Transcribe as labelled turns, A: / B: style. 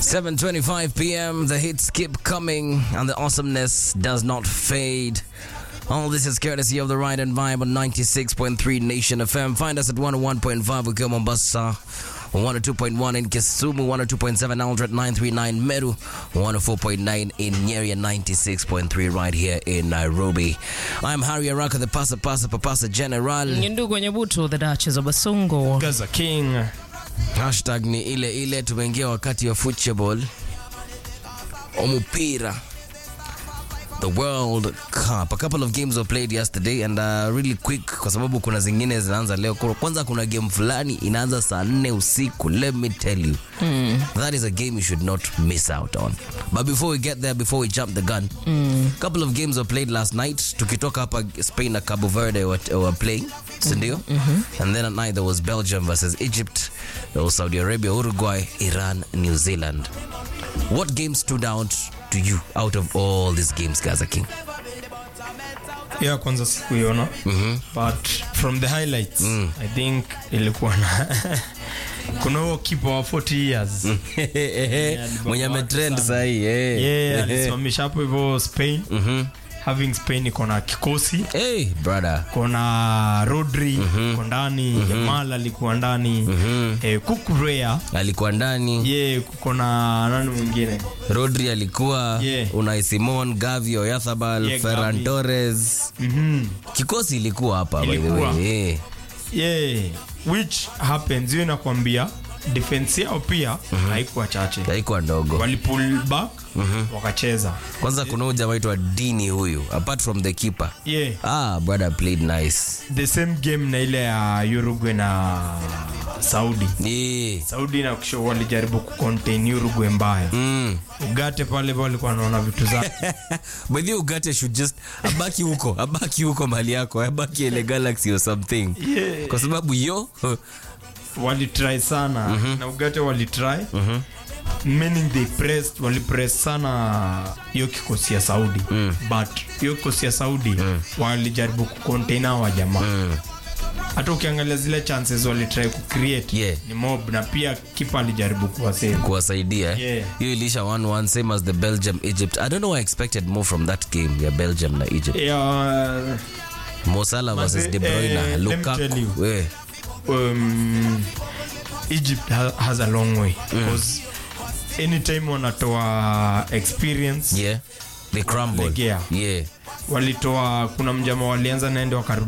A: 7:25 p.m. The hits keep coming, and the awesomeness does not fade. All this is courtesy of the Ride and Vibe on 96.3 Nation FM. Find us at 101.5 Ukiwa Mombasa, 102.1 in Kisumu, 102.7 Aldred, 939 Meru, 104.9 in Nyeri, 96.3 right here in Nairobi. I'm Harry Araka, the Pasa Pasa Papasa General.
B: ndugu nyebuto the Duchess of Basongo.
C: Gaza King.
A: Hashtag ni ile ile, tumeingia wakati wa football, omupira the World Cup. A couple of games were played yesterday and uh, really quick kwa sababu kuna zingine zinaanza leo. Kwanza kuna game fulani inaanza saa nne usiku. Let me tell you. That is a game you should not miss out on. But before we get there, before we jump the gun, a couple of games were played last night. Tukitoka hapa Spain na Cabo Verde were, were playing, si ndio? And then at night there was Belgium versus Egypt. There was Saudi Arabia, Uruguay, Iran, New Zealand. What game stood out to you out of all these games, Gaza King?
C: ya kwanza sikuiona but from the highlights i think ilikuwa na kuna huo kipa wa 40 years
A: mwenye ametrend
C: sana.
A: sahii eh.
C: yeah, alisimamisha hapo hivyo spain having spain iko na kikosi
A: Hey, brother.
C: kona rodri iko ndani yamal alikuwa ndani eh, kukurea
A: alikuwa ndani
C: ye kuko na nani mwingine
A: rodri alikuwa
C: Yeah.
A: unai simon gavi oyathabal
C: Yeah,
A: ferran
C: Gavi.
A: torres
C: Mhm.
A: kikosi ilikuwa hapa by the
C: Ilikuwa.
A: way. Eh.
C: yeah which happens hiyo inakwambia defense yao pia haikuwa chache
A: haikuwa ndogo
C: walipull back wakacheza
A: kwanza kuna huyu jamaa aitwa dini huyu apart from the keeper
C: yeah
A: ah brother played nice
C: the same game na ile ya uruguay na saudi
A: yeah.
C: saudi na kusho walijaribu kucontain uruguay mbaya
A: mm.
C: ugate pale walikuwa wanaona vitu zake
A: By the way, ugate should just abaki huko abaki huko mali yako abaki ile galaxy or something
C: Yeah.
A: kwa sababu yo
C: walitry sana na ugate walitry meaning they pressed walipress sana hiyo kikosi ya saudi but hiyo kikosi ya saudi walijaribu kucontain hawa jamaa hata ukiangalia zile chances walitry kucreate
A: Yeah.
C: ni mob na pia kipa alijaribu kuwasave
A: kuwasaidia eh?
C: Yeah.
A: hiyo ilisha 1-1 same as the belgium egypt i don't know i expected more from that game ya belgium na egypt
C: yeah,
A: mosala versus
C: Manze,
A: de bruyne
C: eh, let me
A: lukaku
C: tell you.
A: eh.
C: um, egypt ha has a long way because anytime wanatoa experience
A: yeah they crumble
C: Legea.
A: yeah
C: walitoa kuna mjama walianza naende wakarudi